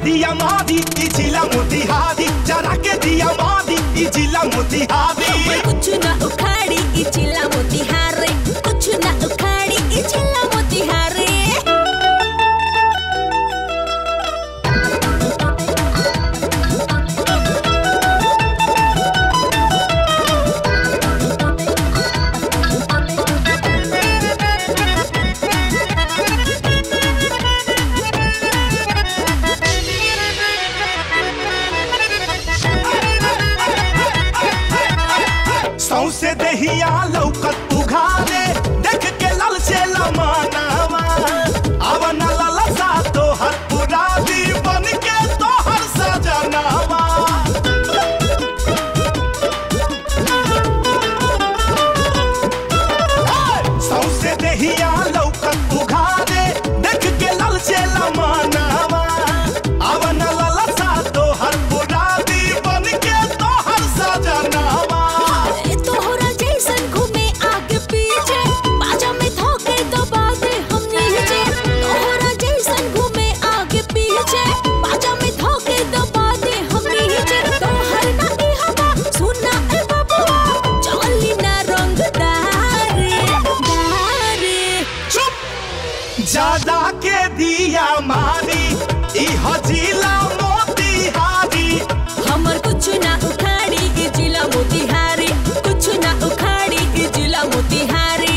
दिया मादी ई जिला मोतिहारी जरा के दिया मादी ई जिला मोतिहारी कुछ ना उखाड़ी ई चिल्ला मोतिहारी कुछ ना उखाड़ी ई चिल्ला मोतिहारी सौसे दहिया लौकत उघारे देख के लल से लमानावा अवन ललसा तो हर पुरादी बन के तो हर सजनावा सौसे दहिया लौकत उघारे देख के लल से लमानावा अवन ललसा तो हर पुरादी बन के तो हर सजनावा ए तोहरा जैसन घूमे आगे पीछे बाजा में धोके दबा दे हम नीचे तोहरा जैसन घूमे आगे पीछे बाजा में धोके दबा दे हम नीचे तोहर ना ई हवा सुना ए बबुआ चली ना रंग दारे दारे चुप ज्यादा के दिया मारी ई हजीला मोतिहारी हमर कुछ ना उखाड़ी ई जिला मोतिहारी कुछ ना उखाड़ी ई जिला मोतिहारी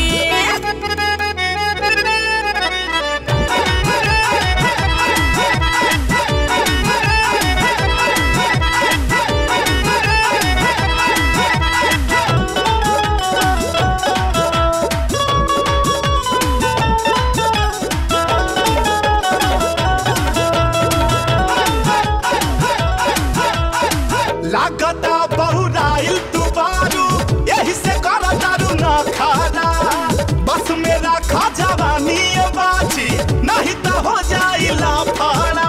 लागता बहुराइल दुबारू यही से कर दारू न खाना बस मेरा खा जवानी ये बाजी नहीं तो हो जाई लाफाड़ा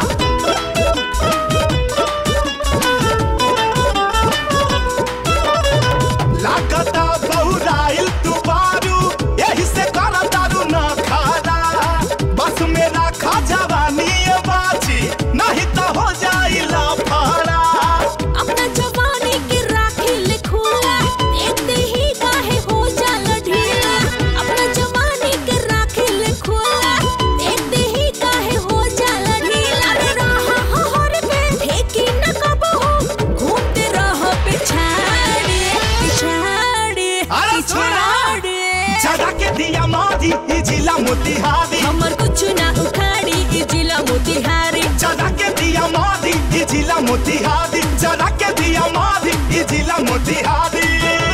लागता बहुराइल दुबारू यही से कर दारू न खाना बस मेरा खा जवानी ये बाजी नहीं तो हो जाई लाफाड़ा अपना जवानी के राखी ले खुला देखते ही काहे हो जाला ढीला अपना जवानी के राखी ले खुला देखते ही काहे हो जाला ढीला रे रहा हो हर पे ठेकी न कबो घूमते रहो पिछाड़े पिछाड़े अरे छोड़ा पिछाड़े जगा के दिया मादी ई जिला मोतिहारी हमर कुछ ना उखाड़ी ई जिला मोतिहारी जगा के दिया मादी ई जिला मोतिहारी जगा के दिया मादी ई जिला मोतिहारी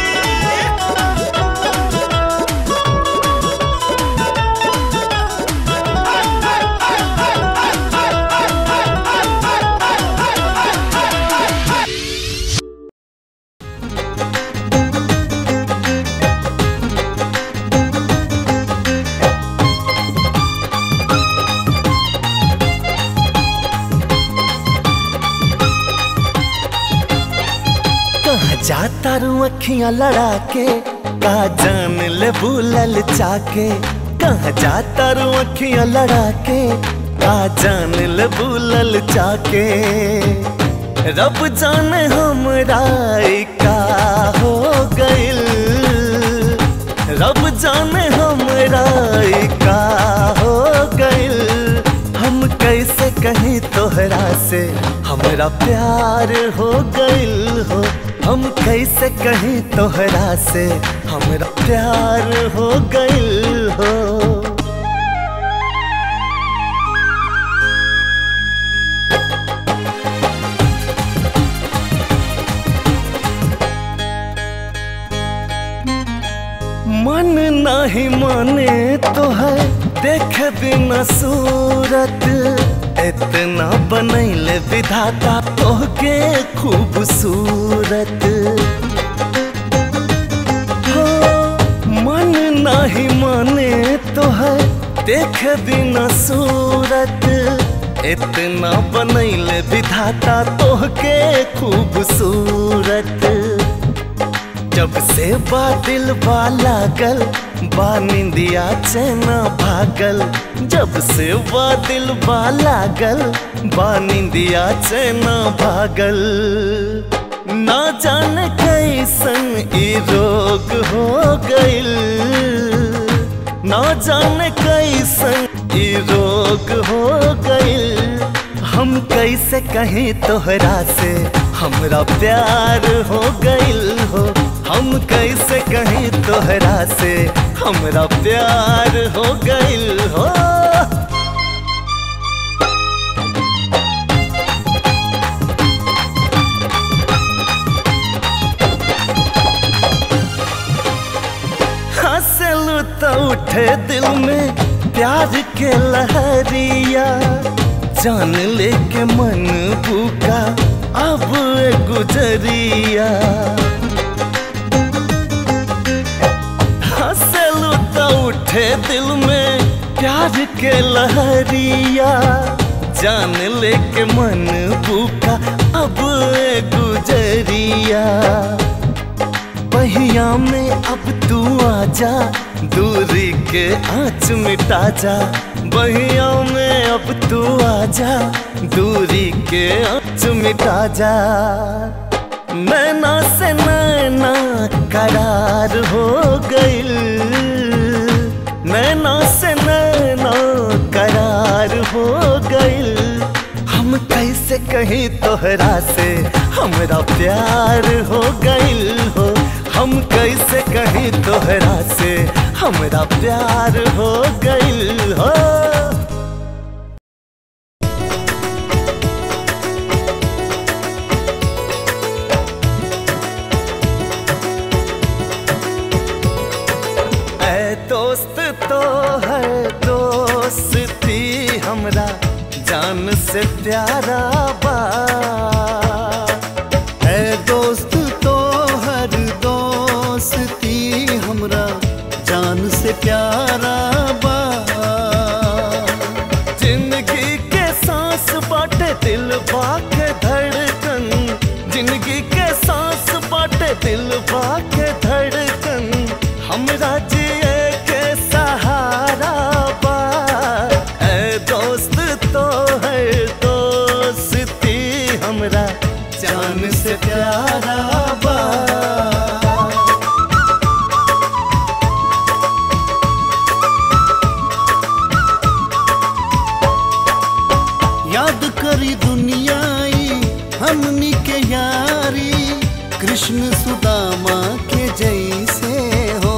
कहाँ जाता रू अखियां लड़ा के का जान ले भूलल चाके कहाँ जाता रू अखियां लड़ा के का जान ले भूलल चाके रब जाने हमरा ई का हो गइल रब जाने हमरा ई का हो गइल हम कैसे कहीं तोहरा से हमरा प्यार हो गइल हो हम कैसे कहीं तोहरा से हमरा प्यार हो गइल हो मन नहीं माने तो है देख बिना सूरत इतना बनैले विधाता तोहके खूबसूरत हो मन नहीं माने तो है देख बिना सूरत इतना बनैले विधाता तोहके खूबसूरत जब से बादल बा लागल बा निंदिया चैना भागल जब से बा दिल बा लागल बा निंदिया चैना भागल ना जाने कैसन ई रोग हो गइल ना जाने कैसन ई रोग हो गइल हम कैसे कहीं तोहरा से हमरा प्यार हो गइल हो हम कैसे कहीं तोहरा से हमरा प्यार हो गइल हो हंसलू तो उठे दिल में प्यार के लहरिया जान लेके मन भूखा अब ए गुजरिया हंसलू तो उठे दिल में प्यार के लहरिया जान लेके मन भूखा अब ए गुजरिया पहिया में अब तू आजा दूरी के आँच मिटा जा बहिया में अब तू आजा दूरी के आँच मिटा जा नैना से नैना करार हो गइल नैना से नैना करार हो गइल हम कैसे कहीं तोहरा से हमरा प्यार हो गइल हो हम कैसे कहीं तोहरा से हमरा प्यार हो गइल हो ऐ दोस्त तो है दोस्ती हमरा जान से प्यारा बा है दोस्त तो हर दोस्ती हमरा जान से प्यारा बा जिंदगी के सांस बाटे दिल बाके धड़कन जिंदगी के सांस बाटे दिल बाके धड़कन हमरा जिए के सहारा बा ऐ दोस्त तो है दोस्ती हमरा जान से प्यारा बा याद करी दुनियाई हमनी के यारी कृष्ण सुदामा के जैसे हो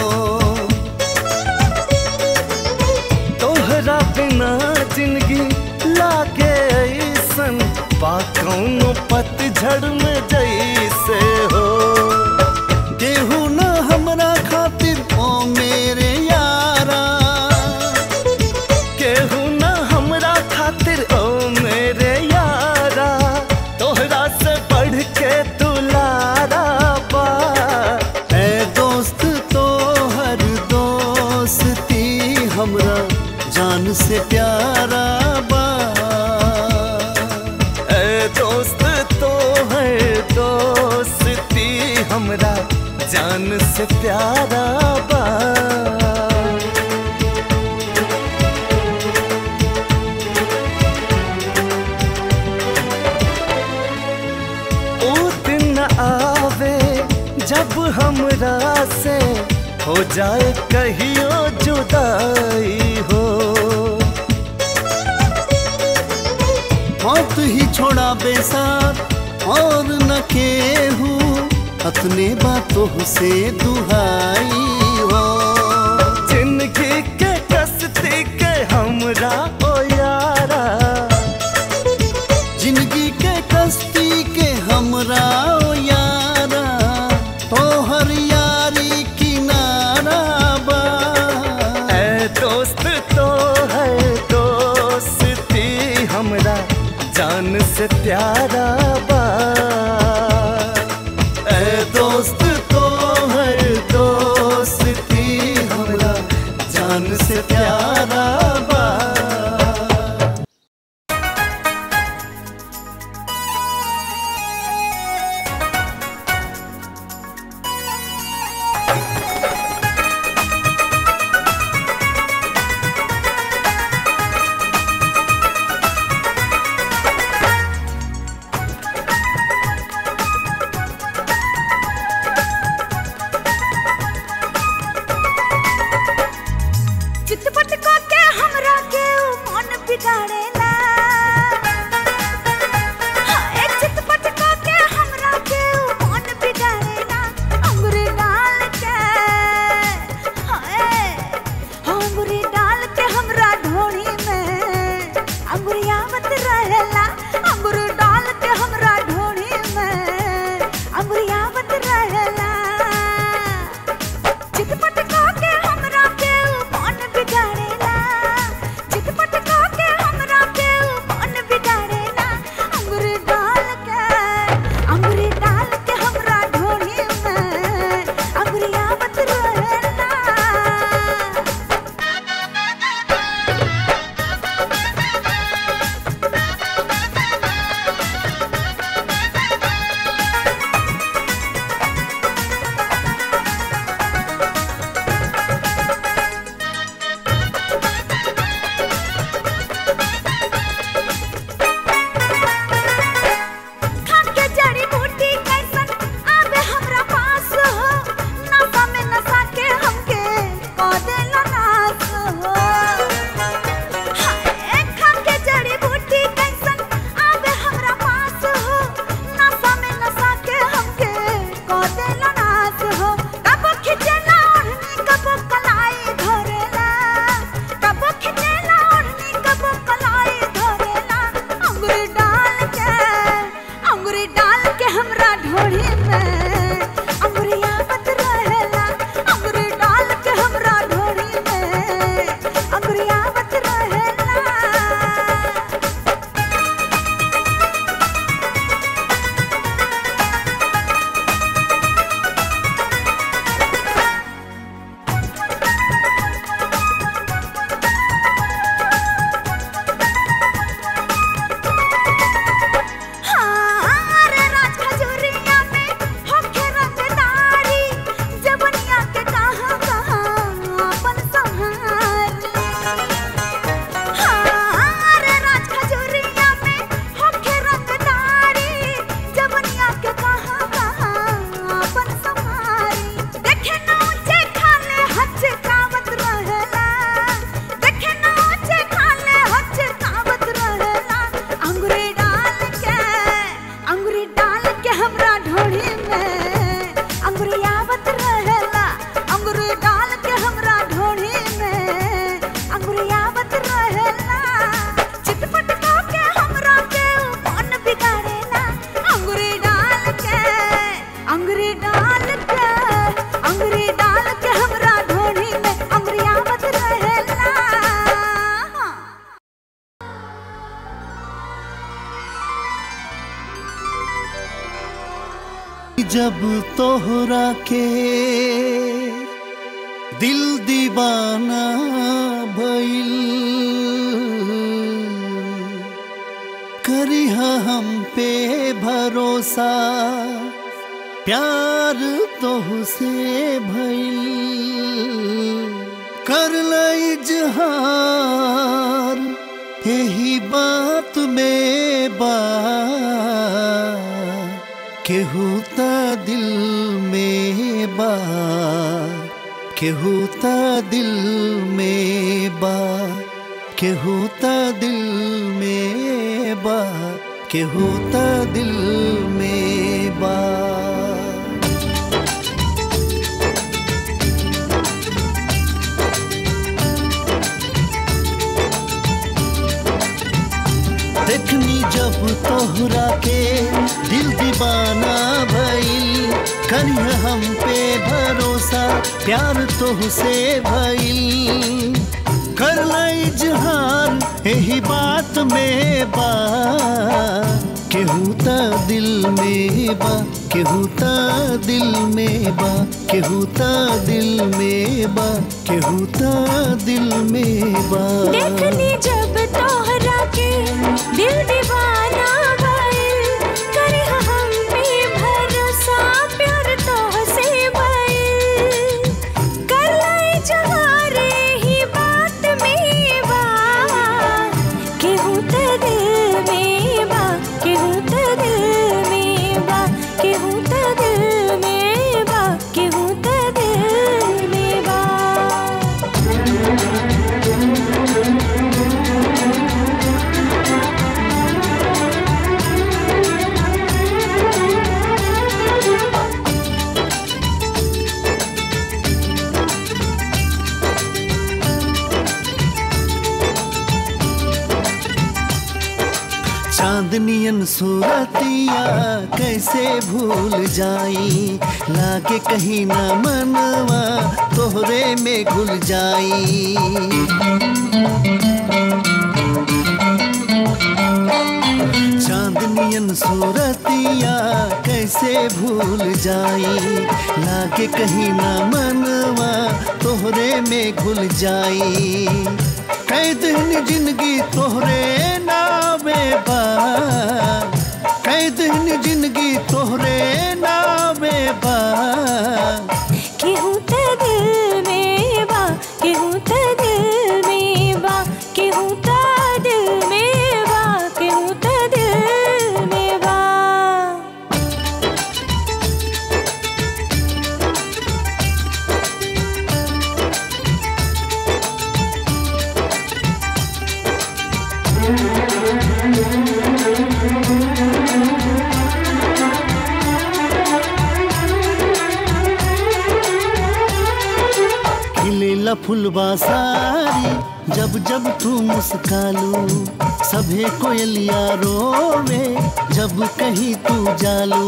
तोहरा बिना जिंदगी लागे ऐसन बा कौनो पतझड़ में जैसे हो केहू न हमरा खातिर ओ मेरे यारा केहू ना हमरा खातिर ओ मेरे यारा तोहरा से बढ़ के दुलारा बा है दोस्त तो हर दोस्ती हमरा जान से प्यारा बा ए दोस्त तो है दोस्ती हमरा जान से प्यारा बा ओ दिन आवे जब हमरा से हो जाए कहियो जुदाई हो मौत ही छोड़ा बेसार और न केहू अपने बातों से दुहाई हो जिंदगी के कस्ती के हमरा ओ यारा जिंदगी के कश्ती के हमरा ओ यारा तोहर यारी किनारा बा ए दोस्त तो है दोस्ती हमरा जान से प्यारा बा ए दोस्त तो है दोस्ती हमरा जान से प्यारा बा ओ रहेला चिटपट के हमरा के मन बिगाड़ेला अंगूरी डाल के अंगूरी डाल के अंगूरी डाल के हमरा ढोली में अंगुरिया मत रहेला जब तोहरा के दिल दीवाना भइल करिहा हम पे भरोसा प्यार तोहसे भइल कर इजहार यही बात में बा केहू त दिल में बा केहू त दिल में बा केहू त दिल में बा केहू त दिल में बा देखनी जब तोहरा के दिल दीवाना भइल करिह हम पे भरोसा प्यार तोहसे भइल कर इजहार यही बात में बा केहू त दिल में बा केहू त दिल में बा केहू त दिल में बा केहू त दिल में बा देखनी जब तोहरा के दिल दीवाना भइल करे हम पे भरोसा प्यार तोहसे भइल कर लाई जहारे ही बात में बा केहू त दिल में बा केहू त दिल में बा केहू त दिल में बा केहू त दिल में बा चांदनियन सूरतिया कैसे भूल जाई लागे कहीं ना मनवा तोहरे में घुल जाई चांदनियन सूरतिया कैसे भूल जाई लागे कहीं ना मनवा तोहरे में घुल जाई कैद दिन जिंदगी तोहरे नावे बा कैद दिन जिंदगी तोहरे नावे बा केहू त दिल में बा केहू त दिल में बा केहू त दिल में बा केहू त दिल में बा खिलेला फुलवा सारी जब जब तू मुस्कालू सभे कोयलिया रोवे जब कहीं तू जालू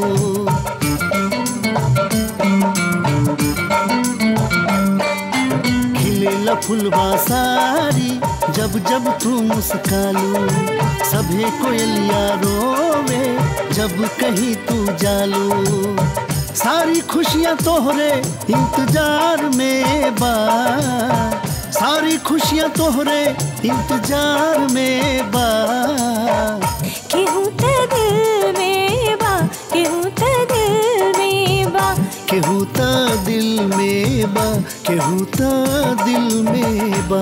खिलेला फुलवा सारी जब जब तू मुस्कालू सभे कोयलिया रोवे जब कहीं तू जालू सारी खुशियां तोहरे इंतजार में बा सारी खुशियां तोहरे इंतजार में बा केहू त दिल में बा केहू त दिल में बा केहू त दिल में बा केहू त दिल में बा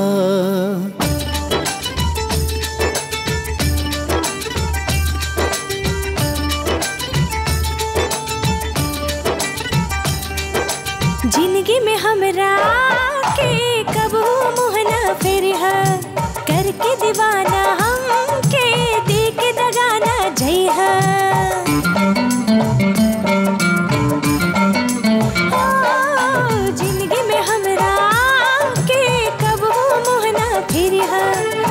जिंदगी में हमरा के कबू मोहना फिर करके दीवाना हम के देख दगाना जय जिंदगी में हमरा के कबू मोहना फिर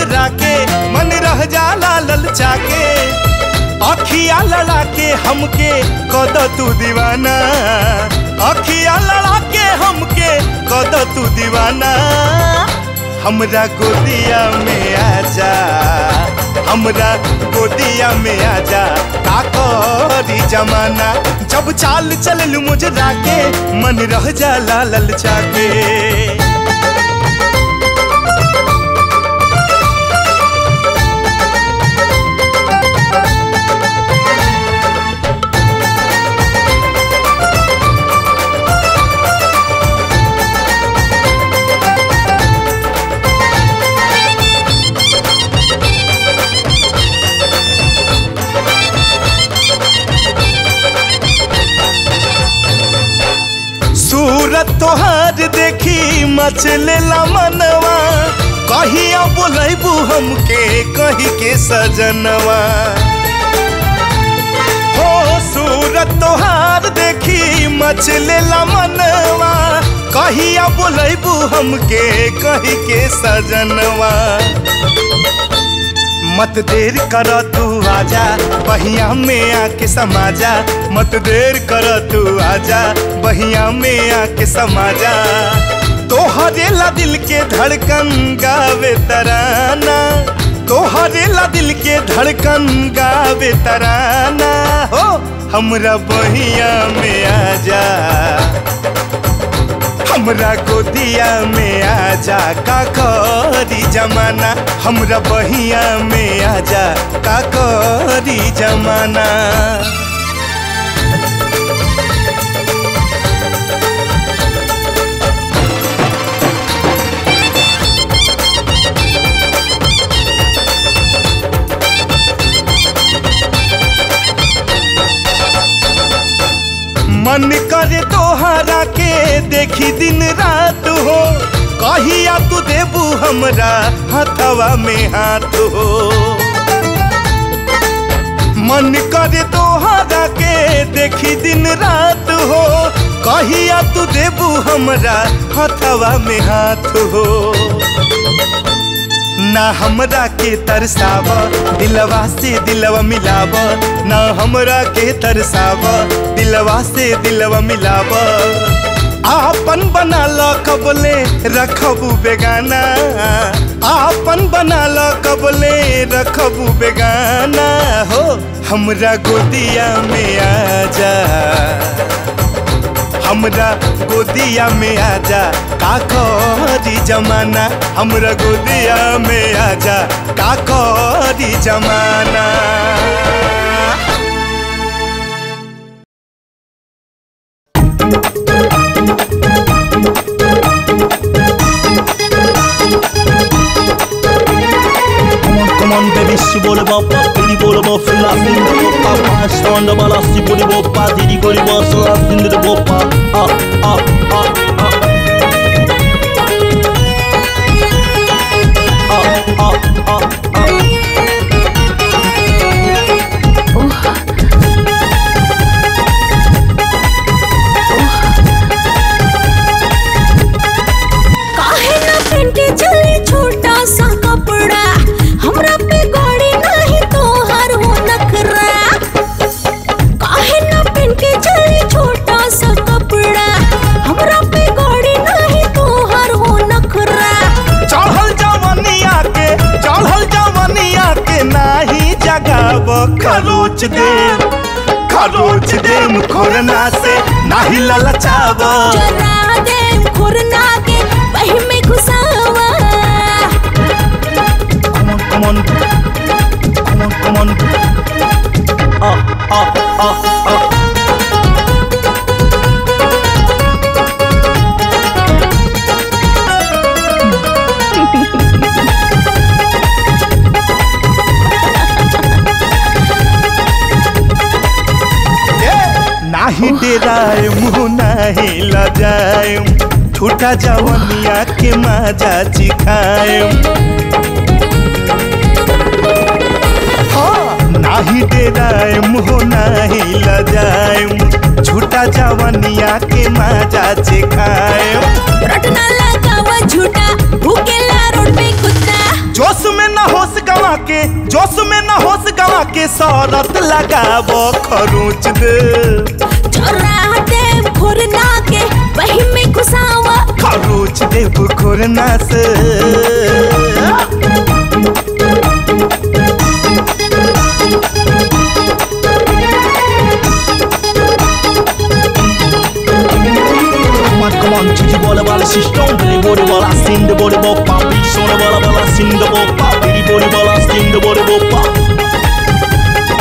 तोहरा के मन रह जाला ललचा के अखिया लड़ा के हमके कद तू दीवाना अखिया लड़ा के हमके कद तू दीवाना हमरा गोदिया में आजा हमरा गोदिया में आजा का करी जमाना जब चाल चल मुझे राके मन रह जाला ललचा के सूरत तोहार देखी मचलेला मनवा कहिया बोलैबू हमके कही के सजनवा हो सूरत तोहार देखी मचलेला मनवा कहिया बोलैबू हमके कही के सजनवा मत देर कर तू आजा बहिया में आके समाजा मत देर कर तू आजा बहिया में आके समाजा तोहरे ला दिल के धड़कन गावे तराना तोहरे ला दिल के धड़कन गावे तराना हो हमरा बहिया में आजा हमरा गोदिया में आजा का करी जमाना हमरा बहिया में आजा का करी जमाना मन करे तोहरा के देखी दिन रात हो कहिया तू देबू हमरा हथवा में हाथ हो मन करे तोहरा के देखी दिन रात हो कहिया तू देबू हमरा हथवा में हाथ हो ना हमरा के तरसाव दिलवा से दिलवा मिलाव ना हमरा के तरसाव दिलवा से दिलवा मिलाव आपन बना ल कबले रखबू बेगाना आपन बना ल कबले रखबू बेगाना हो हमरा गोदिया में आजा हमरा गोदिया में आजा का करी जमाना हमरा गोदिया में आजा का करी जमाना Come on, baby, si vuole papà, quindi vuole papà, la fin de papà, sta andando la si vuole papà, ti dico di posso la fin de papà, ah, ah, ah, ah. Ah, ah, ah, ah. काहे ना पेंटे चले छोटा सा कपड़ा हमरा पे गौड़ी नहीं तो हर हो नखरा काहे ना पेंटे चले छोटा सा कपड़ा हमरा पे गौड़ी नहीं तो हर हो नखरा चढ़ल जवनिया के चढ़ल जवनिया के नाही जगाब खरोच दे खरोच देम खोरना से नाही ललचाब जरा दे खुरना के वही में घुसावा Come on, come on, come on, come on. Ah, ah, ah, ah. नाही डेराए मुँह नाही लजाए छूटा जवनिया के मजा चिखाए नाही डेराए मुँह नाही लजाए छूटा जवनिया के मजा चिखाए रटना लगावा झूठा भूखेला रोड पे कुत्ता जोश में न थमा के जोश में न होश गवा के शरत लगाब खरोच दे चोरा दे खुरना के वही में घुसावा खरोच दे खुरना से Come on, come on, chichi bola bola, she strong, billy body bola, sing the body bop, pop, beat sona bola bola, sing the bop, pop, billy body bola, sing the body bop, pop.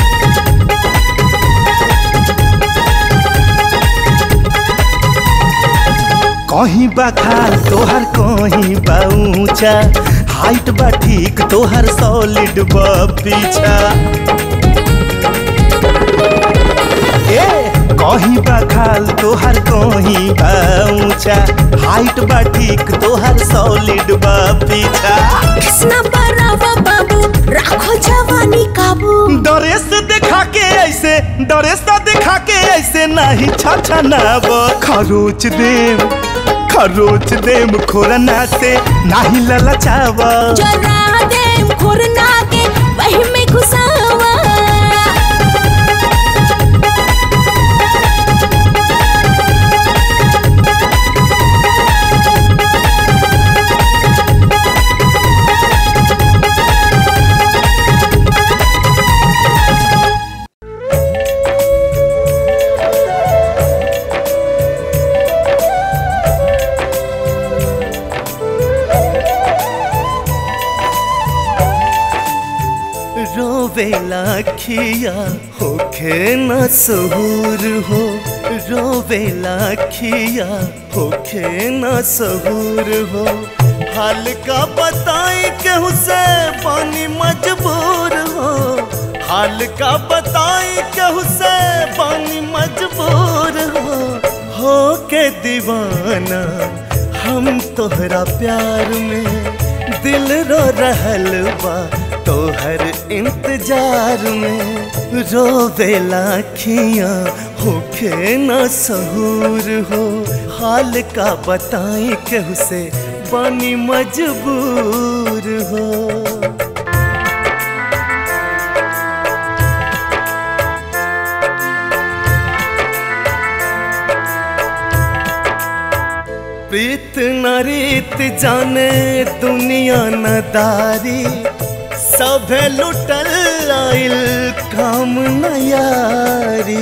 कहीं बा खाल तोहर कहीं बा ऊंचा height बा ठीक तोहर सॉलिड बा पीछा ए कहीं बा खाल तोहर कहीं बा ऊंचा हाइट बा ठीक तोहर सॉलिड बा पीछा किसना बरावा बाबू राखो जवानी काबू ड्रेस दिखा के ऐसे ड्रेस दिखा के ऐसे नहीं छाछा ना खरोच देम खरोच देम खोरना से नहीं ललचावा चोरा दे खुरना के वही में घुसावा रोवेला खिया होखे न सहूर हो रोवेला खिया होखे न सहूर हो हाल का बताई केहू से पानी मजबूर हो हाल का बताई केहू से पानी मजबूर हो हो के दीवाना हम तोहरा प्यार में दिल रो रहल बा तोहर इंतजार में रोवेला खिया होखे न सहूर हो हाल का बताई केहू से बानी मजबूर हो प्रीत न रीत जाने दुनिया न दारी सभे लुटल आइल काम न यारी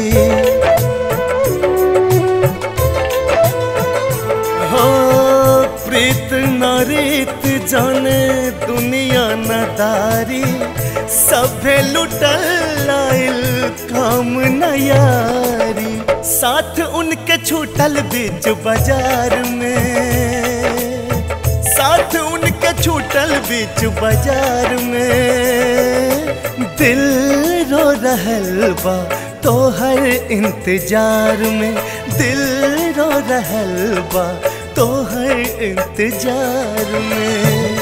हो प्रीत न रीत जाने दुनिया न दारी सभे लुटल आइल काम न यारी साथ उनके छूटल बीच बाजार में साथ उनके छूटल बीच बाजार में दिल रो रहल बा तोहर इंतजार में दिल रो रहल बा तोहर इंतजार में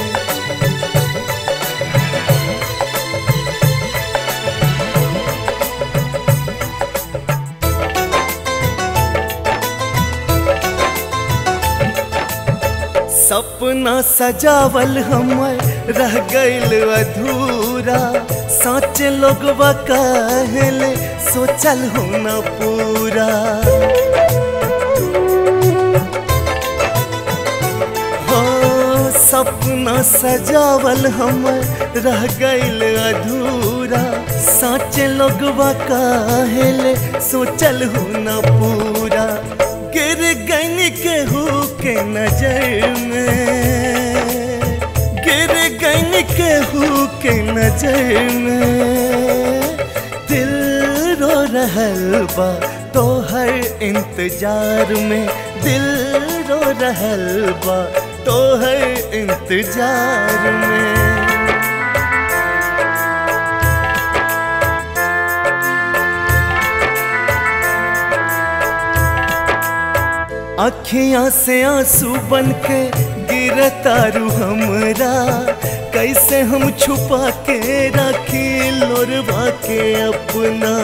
सपना सजावल हमर रह गइल अधूरा साँच लोगवा कहले सोचल हो न पूरा हो सपना सजावल हमर रह गइल अधूरा साँच लोगवा कहले सोचल हो न पूरा गिर गन केहू के नजर में गिर गन केहू के नजर में दिल रो रहल बा तोहर इंतजार में दिल रो रहल बा तोहर इंतजार में अखियां से आंसू बन के गिरतारू हमरा कैसे हम छुपा के रखी लोरवा के अपना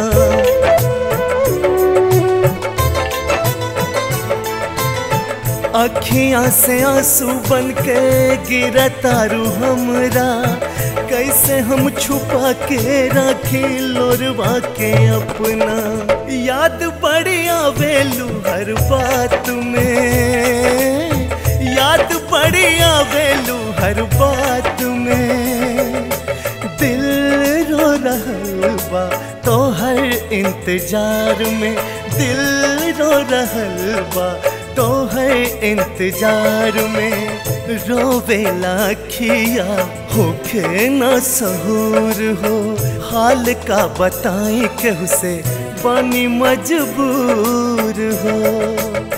अखियां से आंसू बन के गिरतारू हमरा कैसे हम छुपा के रखे लोरवा के अपना याद बड़ी आवेलू हर बात में याद बड़ी आवेलू हर बात में दिल रो रहल बा तो हर इंतजार में दिल रो रहल बा तो हर इंतजार में रोवेला खिया होखे न सहूर हो हाल का बताई केहू से बनी मजबूर हो